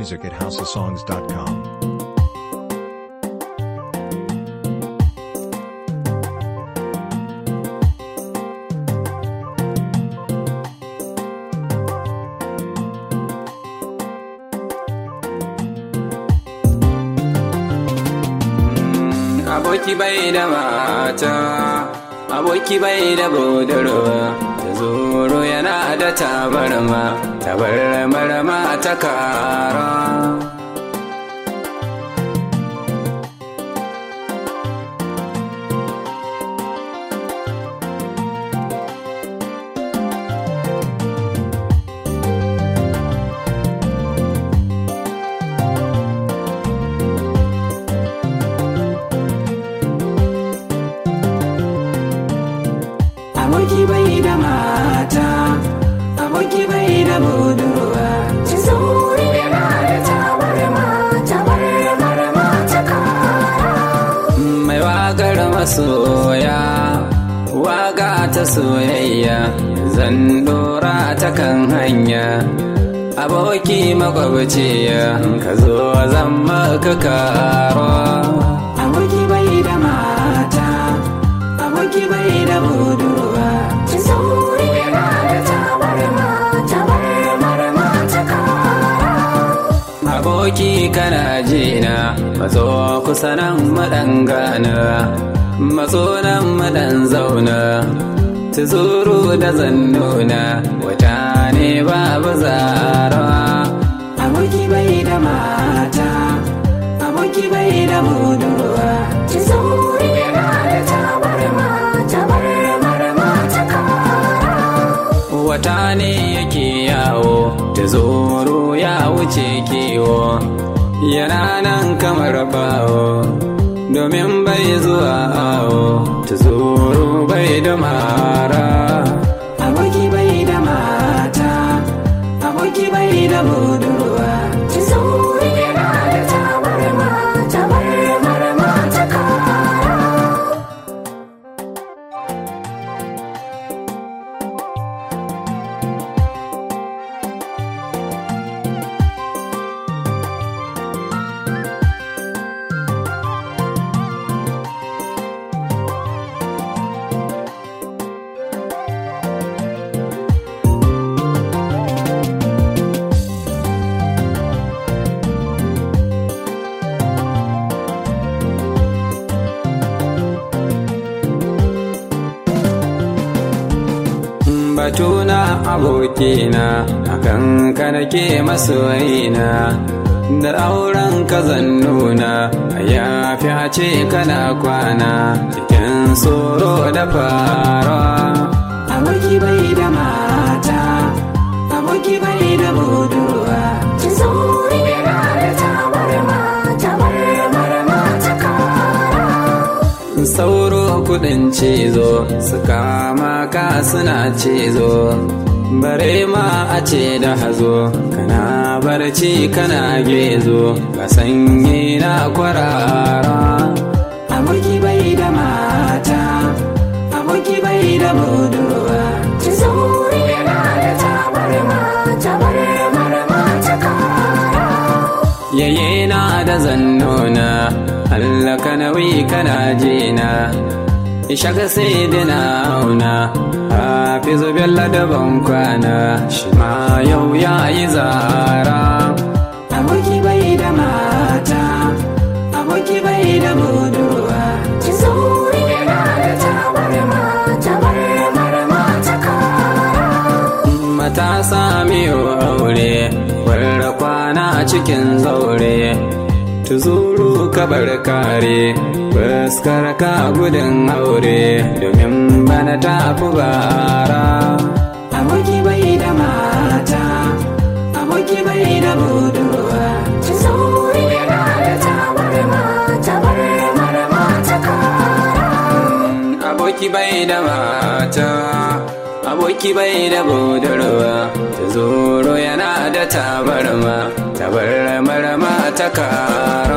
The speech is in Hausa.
music at houseofsongs.com. aboki bai da mata aboki bai da budurwa ta zoro yana da tabarma tabarmar ma ta kara aboki bai da mata aboki bai da budurwa ci sauri yana da tabarma tabarmar mata kara mai wagar masoya waga ta soyayya zan dora ta kan hanya aboki makwabciya ka zo zan maka karo aboki bai da mata aboki bai da budurwa ci sauri yana da tabarma tabarmar mata kara aboki kana jina matso kusa nan maɗangana matso nan maɗan zauna tuzuru da zannuna wata ne babu zarawa aboki bai da mata aboki bai da budurwa ci sauri yana da tabarma tabarmar mata kara wata ne yake yawo tuzuru ya wuce kiwo yana nan kamar bawo domin bai zuwa awo tuzuru bai da mara aboki bai da mata aboki bai da budurwa ci sauri yana da tabarma tabarmar mata kara batuna abokina akan ka nake masoyina da auren ka zan nuna ya fi a ce kana kwana cikin tsoro da fara aboki bai da mata aboki bai da budurwa ci sauri yana da tabarma tabarmar mata kara sauro kudin cizo su kama ka suna cizo bare ma a ce da hazo kana barci kana gezo ka sanyi na kwarara aboki bai da mata aboki bai da budurwa ci sauri yana da tabarma tabarmar mata kara yaye na da zannona Allah ka nauyi kana jina ishaka sai dina auna hafizu bello da ban kwana shi ma yau ya yi zara aboki bai da mata aboki bai da budurwa ci sauri yana da tabarma tabarmar mata kara matasa miyo aure warra kwana a cikin zaure tuzuru kabar kare fuskar ka gudun aure domin bana tafi bara aboki bai da mata aboki bai da budurwa ci sauri yana da tabarma tabarmar mata kara aboki bai da mata aboki bai da budurwa ta zoro yana da tabarma tabarmar ma ta kara